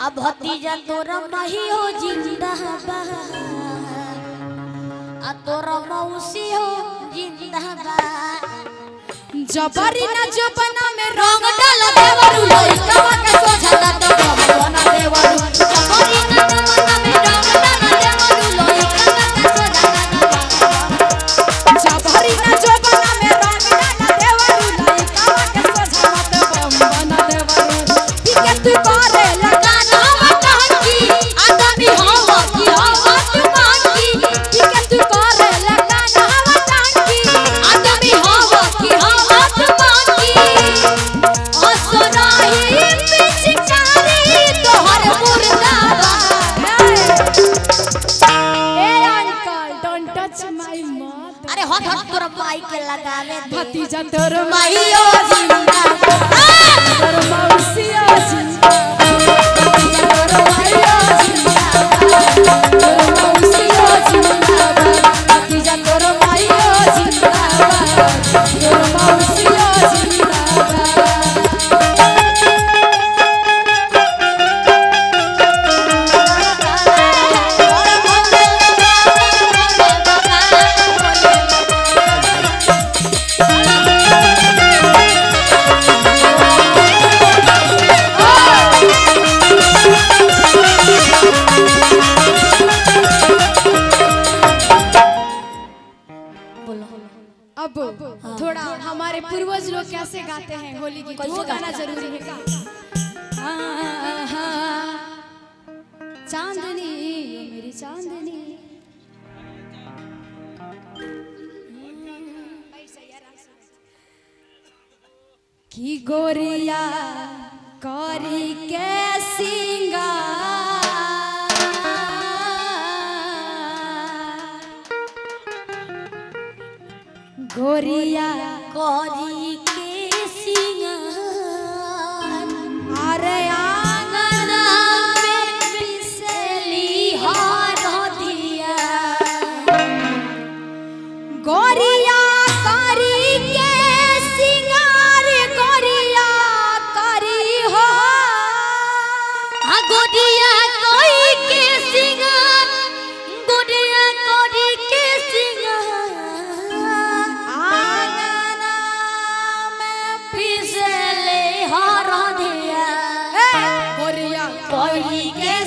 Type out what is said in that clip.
अब भतीजा तोरा मही हो जिंदा बा आ तोरा मौसी हो जिंदा बा जबरी ना जबना में रंग डाल देवरू लइका के सोझला तो भगवान देवरू जबरी ना जमाना में रंग डाल देवरू लइका के सोझला तो जबरी ना जबना में रंग डाला देवरू लइका के सोझा मत बम बना देवरू ठीक तू करे लगा गाना टहकी आदमी हो की हो तुमाकी ठीक तू करे लगा नावा टांकी आदमी हो की हो तुमाकी असराही पिचकारी तोहर मुर्दाबाद ए uncle don't touch my mother अरे हट हट तोर माई के लगावे दे भतीजा तोर माईयो जिंदाबाद तोर मौसिया जिंदाबाद तोर माइया जिंदाबाद तोर मौसिया जिंदाबाद भतीजा तोर माइया जिंदाबाद तोर मौसिया जिंदाबाद अब थोड़ा हमारे पूर्वज लोग कैसे गाते हैं होली गीत वो गाना जरूरी है का हाँ, हाँ, चांदनी ओ मेरी चांदनी की गोरिया करी के सिंगार गोरिया करी के सिंगार अरे आंगना में बिसली हार दिया गोरिया करी के सिंगार गोरिया करी हो आ गोदिया कोई के सिंगार गोदिया कोरी के सिंगार आंगना में फिसले हार दिया ए, गोरिया कोई के